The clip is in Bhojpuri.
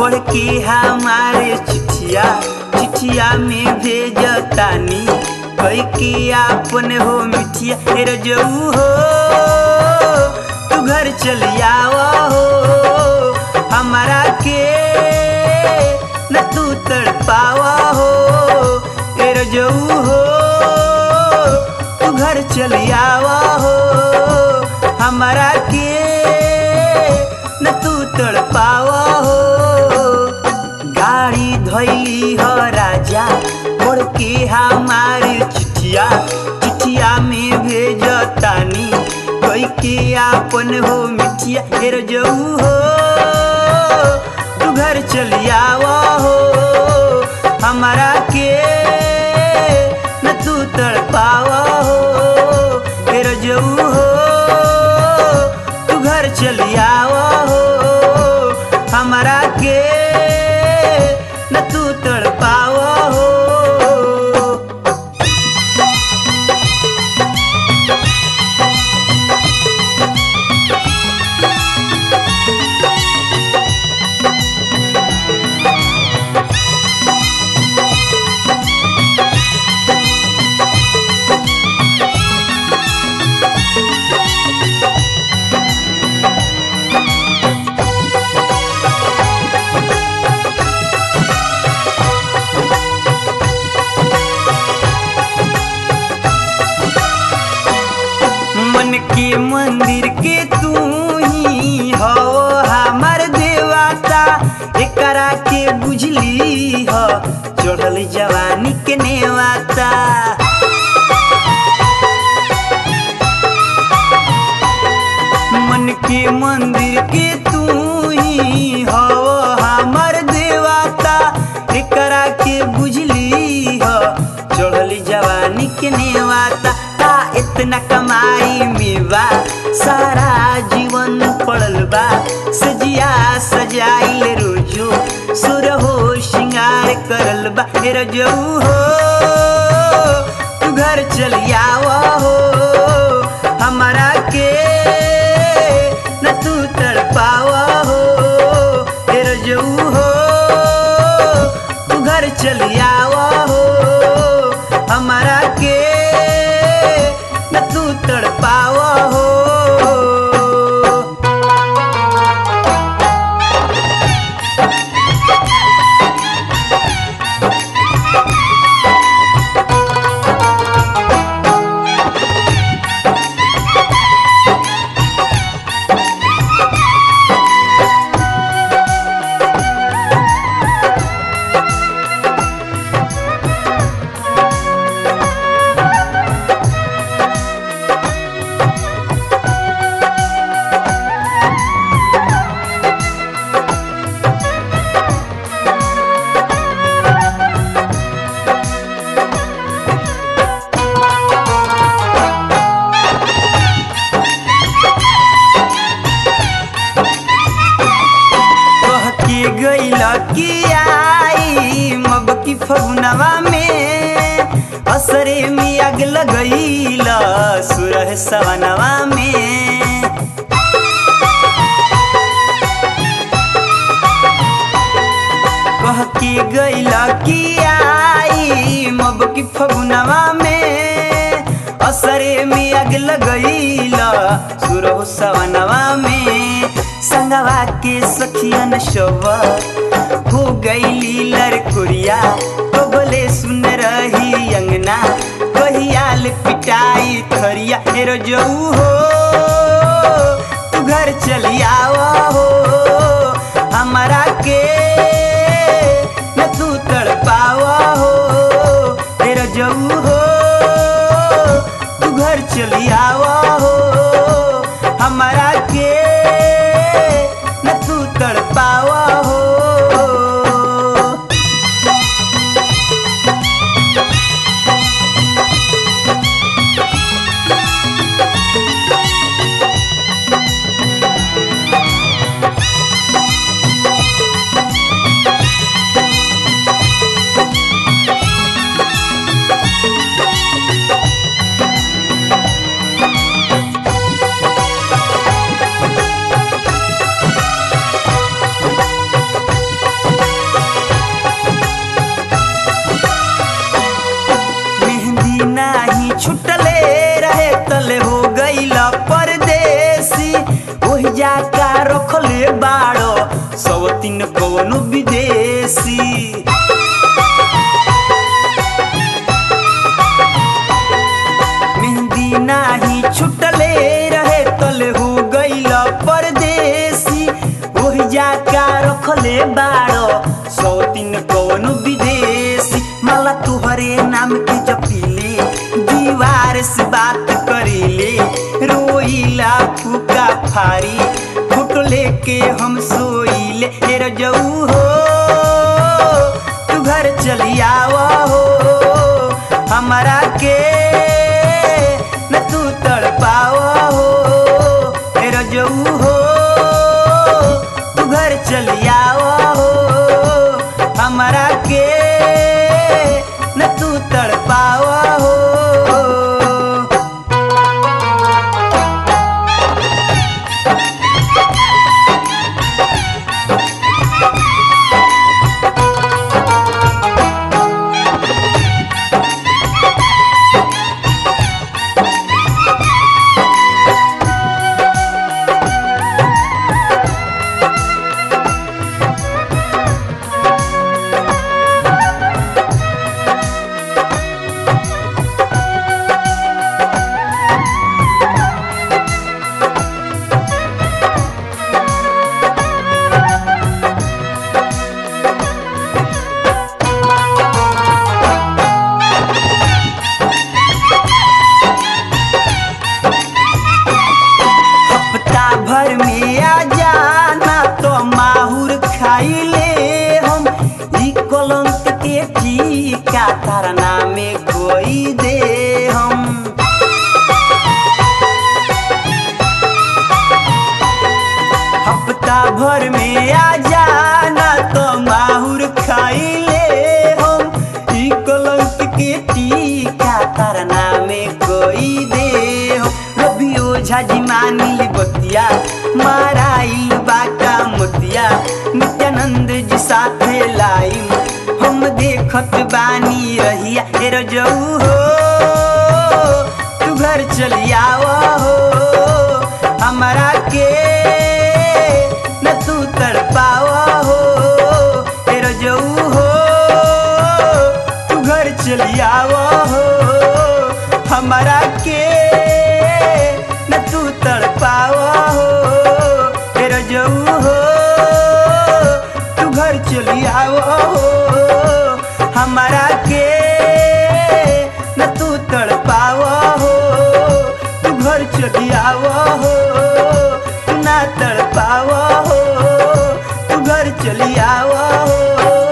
पढ़ के हमारे चिठिया चिठिया में भेजतानी कई के आपन हो मिठिया हे रजऊ हो तू घर चल आवा हो हमारा के न तू तड़पावा हो हे रजऊ हो तू घर चल आवा हो हमारा के न तू तड़पावा हो गाड़ी धैली हो राजा पढ़ के हमारी चिठिया चिठिया में भेजतानी कोई के आपन हो मिठिया हेर जऊ हो तू घर चल आवा हो हमारा के न तू तड़पावा हो हेर जऊ हो तू घर चल आवा हो हमारा के न तू तड़पावा हो मन के मंदिर के तू ही हो हमार देवता एकरा के बुझली हो चढ़ल जवानी के नेवाता मन के मंदिर के तू ही हो हमार देवता एकरा के बुझली हो चढ़ल जवानी के नेवाता का इतना कमाई में बा सारा जीवन पड़ल बा सजिया सजाइल रोजो सुर हो श्रृंगार करल बा हे रजऊ हो तू घर चल आवा हो हमारा के न तू तड़पावा हो हे रजऊ हो तू घर चल आवा हो हमारा के न तू तड़पावा हो कह के गइल कि आई मब की फगुनवा में असरे में आग लगैल सुरह सवनवा में कह के गइल कि आई मब की फगुनवा में असरे में आग लगैल सुरह सवनवा में संगवा के सखियन शव हो गईली लड़कुरिया तो बोले सुन रही अंगना कहियाल पिटाई थरिया हेरो जऊ हो तू घर चली आवा हो हमारा के न तू तड़पावा हो तेरा जऊ हो तू घर चली आवा हो हमारा के न तू तड़पावा हो जा का रखले बाड़ो सब तीन कवनो विदेशी मेहंदी नाही छुटले रहे तल हो गईल परदेसी ओहि जा का रखले बाड़ो सौ तीन कवनो विदेशी माला तुहरे नाम के जपीले दीवार से बात करीले रोईला फूका फारी फोटो लेके हम सोईले हे रजऊ हो तू घर चली आवा हो हमारा के न तू तड़पावा हो हे रजऊ हो तू घर चली आवा हो हमारा के न तू तड़पावा हो हफ्ता भर में आ जाना तो माहुर खाइले हम ई कलंक के टीका तारना में कोई दे हम हफ्ता भर में आ जाना तो माहुर खाइले हम ई कलंक के टीका तारना में कोई दे हम रवि ओझा जी मानिल बतिया माराइल बाका मोतिया नित्यानंद जी साथे लाई हम देखत बानी रहिया ए रजऊ हो तू घर चली आवा हो हमारा के न तू तड़पावा हो ए रजऊ हो तू घर चली आवा हो हमारा के न तू तड़पावा हो ए रजऊ हो तू घर चली आवा हो हमारा के न तू तड़पावा हो तू घर चली आवा हो तू ना तड़पावा हो तू घर चली आवा हो